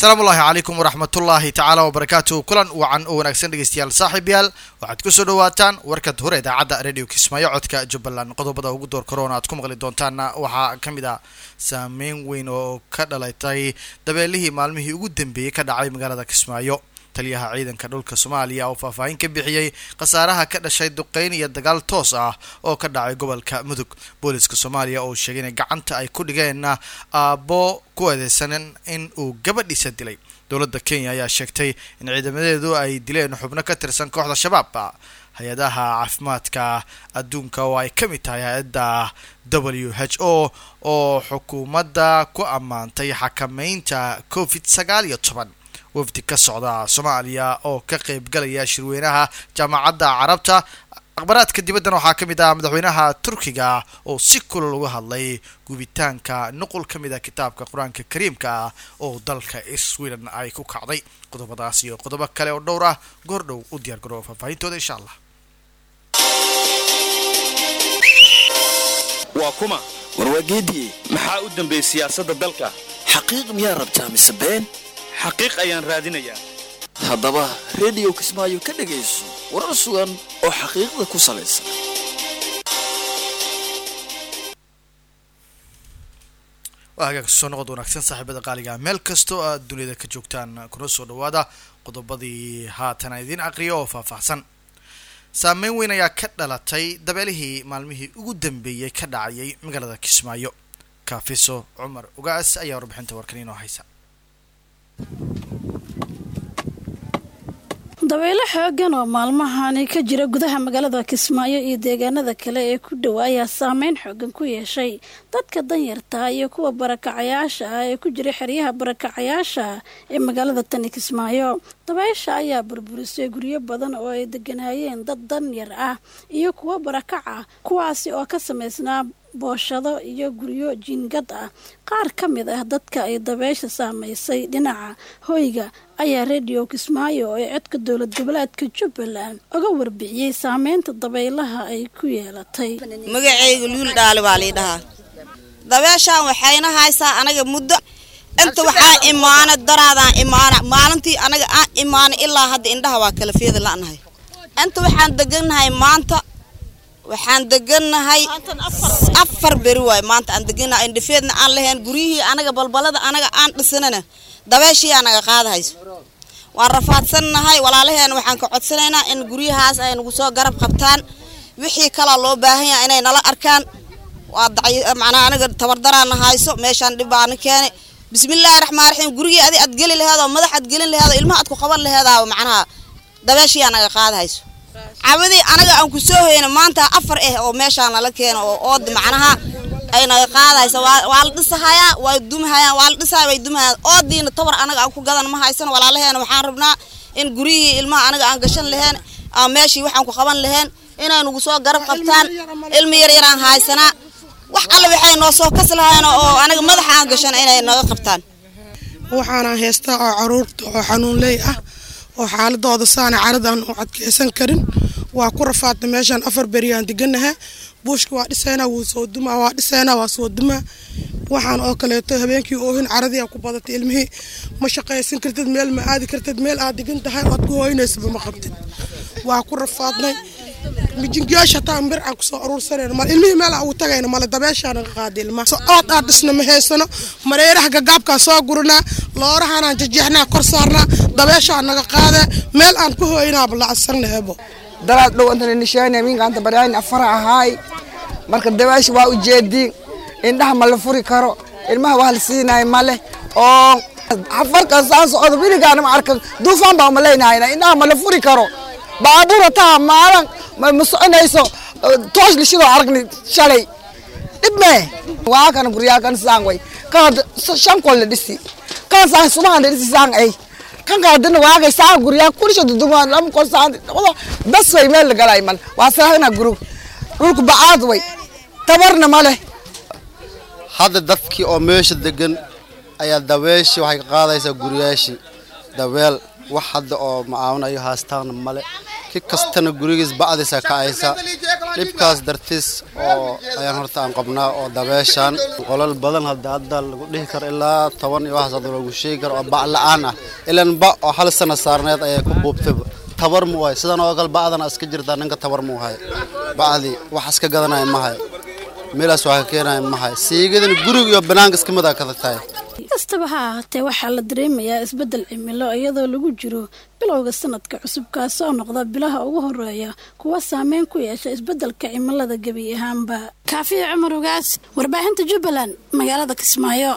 asalaamu ullahi calaykum waraxmatullaahi tacaala wabarakaatu kulan wacan oo wanaagsan dhegeystayaal saaxiibyaal waxaad kusoo dhawaataan warkad hore idaacadda radio kismaayo codka jubbaland qodobada ugu door korona aad ku maqli doontaanna waxaa ka mid ah saameyn weyn oo ka dhalatay dabeelihii maalmihii ugu dambeeyey ka dhacay magaalada kismaayo taliyaha ciidanka dhulka soomaaliya oo faahfaahin ka bixiyey khasaaraha ka dhashay duqeyn iyo dagaal toos ah oo ka dhacay gobolka mudug booliska soomaaliya oo sheegay inay gacanta ay ku dhigeen aabbo ku eedeysan in uu gabadhiisa dilay dowladda kenya ayaa sheegtay in ciidamadeedu ay dileen xubno ka tirsan kooxda shabaab hay-adaha caafimaadka adduunka oo ay ka mid tahay hay-adda w h o oo xukuumadda ku ammaantay xakameynta covid sagaal iyo toban wafdi ka socda soomaaliya oo ka qeybgalaya shirweynaha jaamacadda carabta akhbaraadka dibaddan waxaa ka mid ah madaxweynaha turkiga oo si kulal uga hadlay gubitaanka nuqul ka mid ah kitaabka qur-aanka kariimka ah oo dalka sweden ay ku kacday qodobadaas iyo qodobo kale oo dhowr ah goor dhow u diyaar garooba faahfaahintooda insha allah waa kuma warwaageediye maxaa u dambeeyey siyaasadda dalka xaqiiq miyaa rabtaa mise been xaqiiq ayaan raadinayaa haddaba rediyo kismaayo ka dhegayso warar sugan oo xaqiiqda ku salaysan waa hagaag soo noqod wanaagsan saaxiibada qaaliga meel kastoo aad duniyada ka joogtaan kuna soo dhawaada qodobadii haatan aan idiin aqriyo oo faahfaahsan saameyn weyn ayaa ka dhalatay dabeelihii maalmihii ugu dambeeyey ka dhacayay magaalada kismaayo kaafiso cumar ugaas ayaa warbixinta warkan inoo haysa dabeelo xoogan oo maalmahani ka jira gudaha magaalada kismaayo iyo deegaanada kale ee ku dhow ayaa saameyn xoogan ku yeeshay dadka danyarta iyo kuwa barakacayaasha ah ee ku jira xeryaha barakacayaasha ee magaalada tani kismaayo dabeysha ayaa burburisay guryo badan oo ay deganaayeen dad danyar ah iyo kuwo barakac ah kuwaasi oo ka samaysnaa booshado iyo guryo jiingad ah qaar ka mid ah dadka ay dabeysha saamaysay dhinaca hoyga ayaa rediyo kismaayo ee codka dowlad goboleedka jubbaland uga warbixiyey saameynta dabaylaha ay ku yeelatay magacayga luul dhaali baa lii dhahaa dabeeshaan waxayna haysaa anaga muddo inta waxaa imaana daraadaan imaana maalintii anaga aan imaana ilaa hadda indhaha waa kala feeda la'nahay inta waxaan degannahay maanta waxaan degannahay afar beri waay maanta aan degannahay indhafeedna aan lahayn guryihii anaga balbalada anaga aan dhisanana dabeeshii anaga qaadahayso waan rafaadsannahay walaalaheena waxaan ka codsanaynaa in guryahaas ay nagu soo garab qabtaan wixii kalaa loo baahan yahay inay nala arkaan waa macnaa aniga tabardaraana hayso meeshaan dhibaana keenay bismillaahi raxmaan raxiim gurigii adi aad geli laheed oo madax aad gelin laheed oo ilmaha aad ku qaban laheedaa macnaha dabeeshii anaga qaadahayso cawadii anaga aan ku soo hoyna maanta afar ah oo meeshaan nala keeno oo ood macnaha ay naga qaadaysa waa la dhisahayaa waa dumahayaan waa la dhisahaya way dumahayaan oodiina tabar anaga aan ku gadan ma haysan walaalaheena waxaan rabnaa in guryihii ilmaha anaga aan gashan laheen aan meeshii waxaan ku qaban laheen inay nagu soo garab qabtaan ilmi yar yaraan haysanaa wax alle waxay noo soo kas lahayn oo anaga madaxa aan gashan inay naga qabtaan waxaana haystaa oo caruurta oo xanuunley ah oo xaaladooda saana caradan u adkeysan karin waa ku rafaadna meeshaan afar beriyaan deganaha buushka waa dhisaynaa wuu soo dumaa waa dhisaynaa waa soo dumaa waxaan oo kaleeto habeenkii oohin caradii ku badatay ilmihii ma shaqaysan kartid meel ma aadi kartid meel aad degan tahay oad ku hooynaysaba ma qabtid waa ku rafaadnay mijingiyaasha hataa bir aan kusoo aruursanayno mal ilmihii meel aan ugu tagayna male dabeeshaana ka qaaday ilmaha ood aad dhisna ma haysano mareeraha gagaabkaa soo guranaa loorahanaan jajeexnaa kor saarnaa dabeeshaa naga qaadee meel aan ku hooynaaba lacadsannaheebo daraad dhow intan nishaani minkaanta baryaani afara ahaay marka dabeesha waa ujeediin indhaha ma la furi karo ilmaha waa la siinaay male oo afarkan saan socdo wiligaana ma arkan duufaan baa malaynahayna indhaha ma la furi karo baabuur hataa maalan ma soconayso toosh lishidoo aragni shalay dhib mee waa kana guryaa kan saan way kan shan kol la dhisi kan saan subahan la dhisi saan ay kan kaadina waagay saan guryaa kulisha dudumaan lama kol saan bas way meel la galay mal waa saahna gurug dhulku bacaad way tabarna male hadda dadkii oo meesha degan ayaa dabeeshii waxay ka qaadaysaa guryaashii dabeel wax hadda oo macaawinayo haastaana male ki kastana gurigiis bacdiisa kacaysa dhibkaas dartiis oo ayaan horta aan qabnaa oo dabeeshaan qolal badan hadda hadda lagu dhihi karo ilaa toban iyo waxaas hadda lagu sheegi karo oo bac la-aan ah ilan ba oo hal sana saarneed ayay ku buubtayba tabar mu wahay sidan oo kale bacdana iska jirtaa ninka tabar mu hay bacdii wax iska gadanaya ma hay meelaas wax ka keenaya ma hay siigadana guriga iyo banaanka iska mid a kada tahay kastaba ha ahaatee waxaa la dareemayaa isbeddel cimilo iyadoo lagu jiro bilowga sanadka cusub kaasoo noqda bilaha ugu horeeya kuwa saameyn ku yeesha isbeddelka cimilada gebi ahaanba kaafiya cumar ogaas warbaahinta jubbaland magaalada kismaayo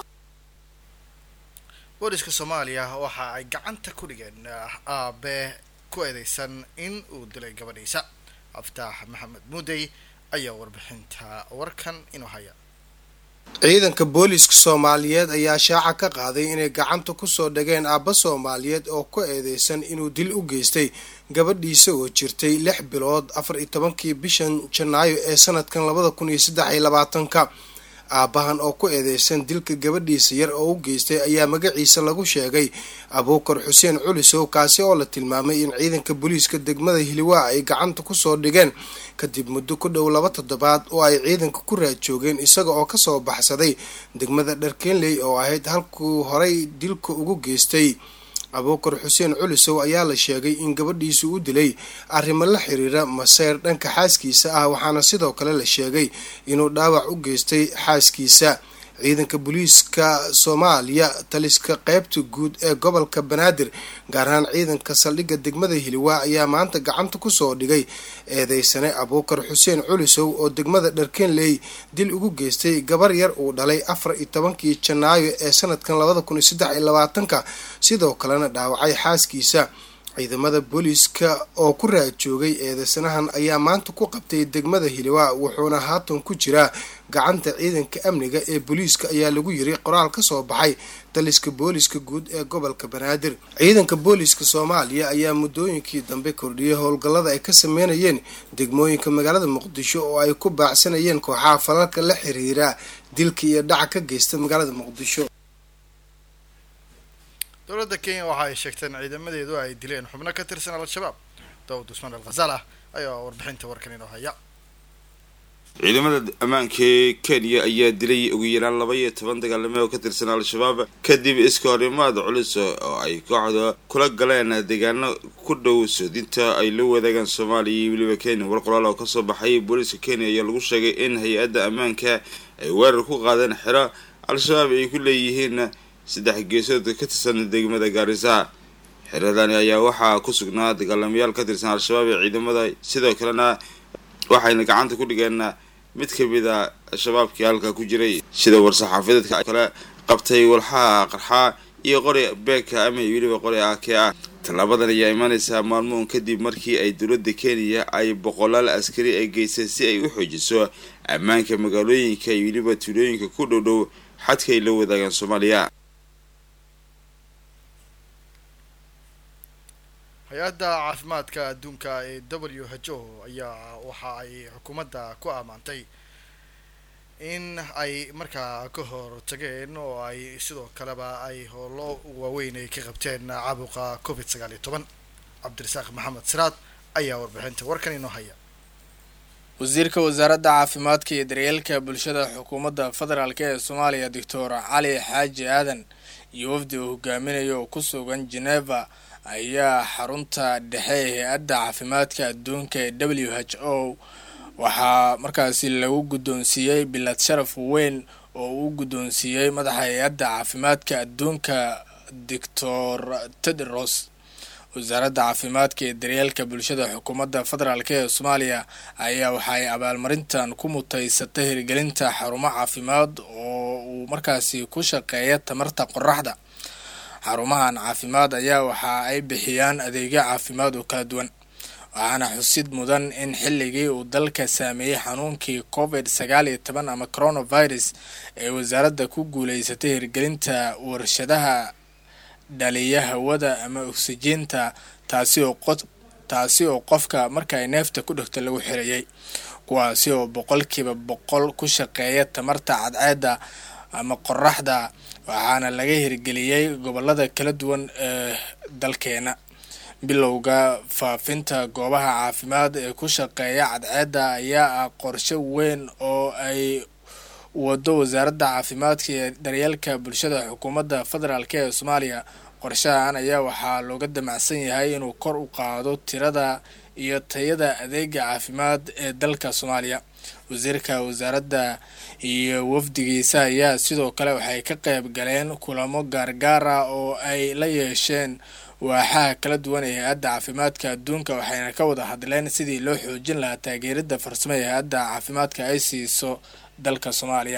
booliska soomaaliya waxa ay gacanta ku dhigeen aabe ku eedeysan in uu dilay gabadhiisa aftaax maxamed muudey ayaa warbixinta warkan inuu haya ciidanka booliiska soomaaliyeed ayaa shaaca ka qaaday inay gacanta kusoo dhageen aabba soomaaliyeed oo ku eedeysan inuu dil u geystay gabadhiisa oo jirtay lix bilood afar iyo tobankii bishan janaayo ee sanadkan labada kun iyo saddex iyo labaatanka aabbahan oo ku eedeysan dilka gabadhiisa yar oo u geystay ayaa magaciisa lagu sheegay abuukar xuseen culisow kaasi oo la tilmaamay in ciidanka booliiska degmada hiliwaa ay gacanta kusoo dhigeen kadib muddo ku dhow laba toddobaad oo ay ciidanka ku raad joogeen isaga oo kasoo baxsaday degmada dharkenley oo ahayd halkuu horay dilka ugu geystay abuukar xuseen culisow ayaa la sheegay in gabadhiisu u dilay arrimo la xiriira maseyr dhanka xaaskiisa ah waxaana sidoo kale la sheegay inuu dhaawac u geystay xaaskiisa ciidanka booliiska soomaaliya taliska qeybta guud ee gobolka banaadir gaar ahaan ciidanka saldhigga degmada hiliwaa ayaa maanta gacanta kusoo dhigay eedeysane abuukar xuseen culisow oo degmada dharkenley dil ugu geystay gabar yar uu dhalay afar iyo tobankii janaayo ee sanadkan labada kun iyo saddex iyo labaatanka sidoo kalena dhaawacay xaaskiisa ciidamada booliiska oo ku raad joogay eedeysanahan ayaa maanta ku qabtay degmada hiliwaa wuxuuna haatan ku jiraa gacanta ciidanka amniga ee booliiska ayaa lagu yiri qoraal ka soo baxay taliska booliiska guud ee gobolka banaadir ciidanka booliiska soomaaliya ayaa muddooyinkii dambe kordhiyay howlgallada ay ka sameynayeen degmooyinka magaalada muqdisho oo ay ku baacsanayeen kooxaha falalka la xiriira dilka iyo dhaca ka geysta magaalada muqdisho dowladda kenya waxa ay sheegteen ciidamadeedu ay dileen xubno ka tirsan al-shabaab daawud usmaan al-khasaal ah ayaa warbixinta warkan inoo haya ciidamada ammaanka ee kenya ayaa dilay ugu yaraan laba iyo toban dagaalame oo ka tirsan al-shabaab kadib iska horimaad culus oo ay kooxda kula galeen deegaano ku dhow soodinta ay la wadaagaan soomaaliya iyo weliba kenya war qoraal oo kasoo baxay booliiska kenya ayaa lagu sheegay in hay-adda ammaanka ay weerar ku qaadeen xero al-shabaab ay ku leeyihiin saddex geesood ka tirsan degmada gaarisa xeradani ayaa waxaa ku sugnaa dagaalamayaal ka tirsan al-shabaab ee ciidamada sidoo kalena waxayna gacanta ku dhigeen mid kamid a shabaabkii halka ku jiray sida war-saxaafadeedka kale qabtay walxaha qarxaa iyo qori beeka ama weliba qori ake ah tallaabadan ayaa imaaneysaa maalmoon kadib markii ay dowladda kenya ay boqolaal askari ay geysay si ay u xoojiso ammaanka magaalooyinka iyo weliba tuulooyinka ku dhow dhow xadka ay la wadaagaan soomaaliya hay-adda caafimaadka adduunka ee w h o ayaa waxa ay xukuumadda ku ammaantay in ay markaa ka hor tageen oo ay sidoo kaleba ay howlo waaweyn ay ka qabteen caabuqa covid sagaal iyo toban cabdirasaaq maxamed siraad ayaa warbixinta warkan inoo haya wasiirka wasaaradda caafimaadka iyo daryeelka bulshada xukuumadda federaalk ee soomaaliya doctor cali xaaji aadan iyo wafdi uu hogaaminayo oo ku sugan geneva ayaa xarunta dhexe ee hay-adda caafimaadka adduunka ee w h o waxaa markaasi lagu guddoonsiiyey bilad sharaf weyn oo uu guddoonsiiyey madaxa hay-adda caafimaadka adduunka doctor tedros wasaaradda caafimaadka ee daryeelka bulshada xukuumadda federaalk ee soomaaliya ayaa waxa ay abaalmarintan ku mutaysatay hirgelinta xarumo caafimaad oo uu markaasi ku shaqeeya tamarta qoraxda xarumahan caafimaad ayaa waxa ay bixiyaan adeegyo caafimaad oo kala duwan waxaana xusid mudan in xilligii uu dalka saameeyey xanuunkii covid sagaal iyo toban ama coronavirus ee wasaaradda ku guuleysatay hirgelinta warshadaha dhaliya hawada ama oksijiinta taasi oo qo taasi oo qofka marka ay neefta ku dhegto lagu xirayay kuwaasi oo boqolkiiba boqol ku shaqeeya tamarta cadceedda ama qoraxda waxaana laga hirgeliyey gobolada kala duwan ee dalkeena bilowga faafinta goobaha caafimaad ee ku shaqeeya cadceedda ayaa ah qorshe weyn oo ay wado wasaaradda caafimaadka iyo daryeelka bulshada xukuumadda federaalk ee soomaaliya qorshahan ayaa waxaa looga damacsan yahay inuu kor u qaado tirada iyo tayada adeega caafimaad ee dalka soomaaliya wasiirka wasaaradda iyo wafdigiisa ayaa sidoo kale waxay ka qayb galeen kulamo gaargaar ah oo ay la yeesheen waaxaha kala duwan ee hay-adda caafimaadka adduunka waxayna ka wada hadleen sidii loo xoojin lahaa taageerada farsamo ee hay-adda caafimaadka ay siiso dalka soomaaliya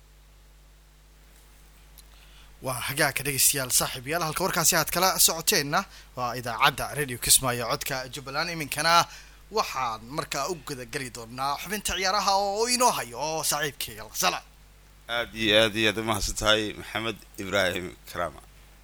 waa hagaagka dhegeystayaal saaxiib yaal halka warkaasi aad kala socoteenna waa idaacadda radio kismaayo codka jubbaland iminkana waxaan markaa u gudageli doonaa xubinta ciyaaraha oo inoo hayo oo saaxiibkeyga sala aad iyo aad iyo aad u mahadsan tahay maxamed ibraahim karama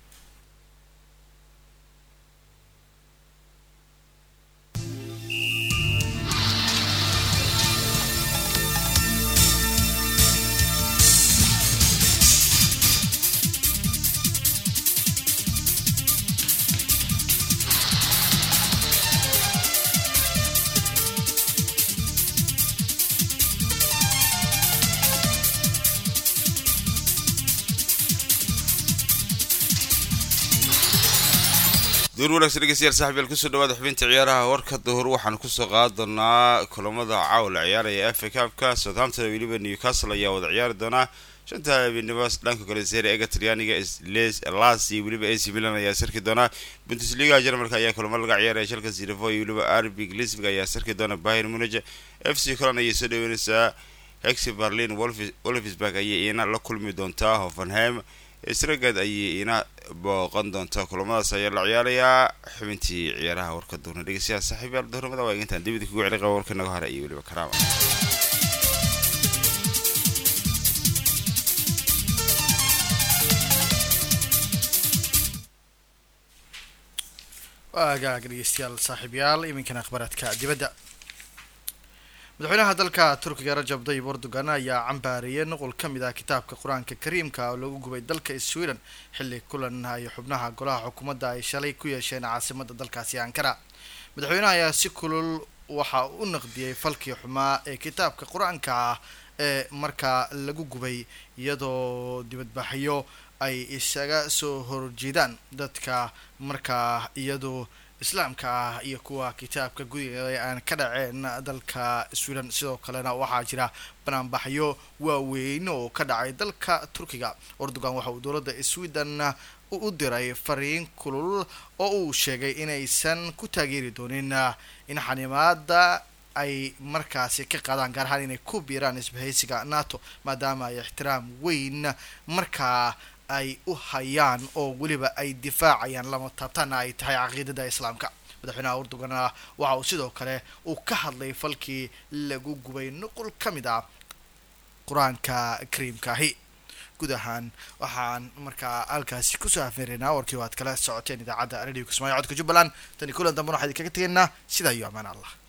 duur wanaagsan dhegeystayaal saaxiibyaal kusoo dhawaada xubinta ciyaaraha warka duhur waxaan kusoo qaadi doonaa kulamada caawa la ciyaaraya fa cabka southampton weliba newcastle ayaa wada ciyaari doonaa shanta habeenimo dhanka kale serie ega talyaaniga las iyo weliba ac milan ayaa sarki doonaa bundesliga jarmalka ayaa kulamo laga ciyaaraya shalka sirafo iyo weliba arbig lisbig ayaa sarki doona bayern munich f c colan ayay soo dhaweyneysaa hexi berlin wolfsburg ayay iina la kulmi doontaa hoffenheim isragad ayay ina booqan doontaa kulamadaas ayaa la ciyaarayaa xubintii ciyaaraha warka duurna dhegeystayaal saaxiibyaal duhurnimada waa intaan dibida kugu celi qaba warka naga hore iyo weliba karaama waa hagaag dhegeystayaal saaxiibyaal iminkana akhbaaraadka dibadda madaxweynaha dalka turkiga rajab dayib erdogan ayaa cambaariyay nuqul ka mid ah kitaabka qur-aanka kariimka oo lagu gubay dalka sweden xilli kulan ay xubnaha golaha xukuumadda ay shalay ku yeesheen caasimada dalkaasi ankara madaxweynaha ayaa si kulul waxa u naqdiyey falkii xumaa ee kitaabka qur-aanka ah ee markaa lagu gubay iyadoo dibadbaxyo ay isaga soo horjeedaan dadka markaa iyadoo islaamka ah iyo kuwa kitaabka gudiga aan ka dhaceen dalka sweden sidoo kalena waxaa jira banaanbaxyo waaweyn oo ka dhacay dalka turkiga erdogan waxa uu dowladda sweden u diray fariin kulul oo uu sheegay inaysan ku taageeri doonin in xanimaada ay markaasi ka qaadaan gaar ahaan inay ku biiraan isbahaysiga nato maadaama ay ixtiraam weyn markaa ay u hayaan oo weliba ay difaacayaan lama taabtaana ay tahay caqiidada islaamka madaxweynaha erdogan waxa uu sidoo kale uu ka hadlay falkii lagu gubay nuqul ka mid ah qur-aanka kariimkaahi guud ahaan waxaan markaa halkaasi kusoo afmeeraynaa warkii o aad kala socoteen idaacadda radio kismaayo codka jubbaland tani kulan dambana waxaa idinkaga tegaynaa sidaa iyo amaan allah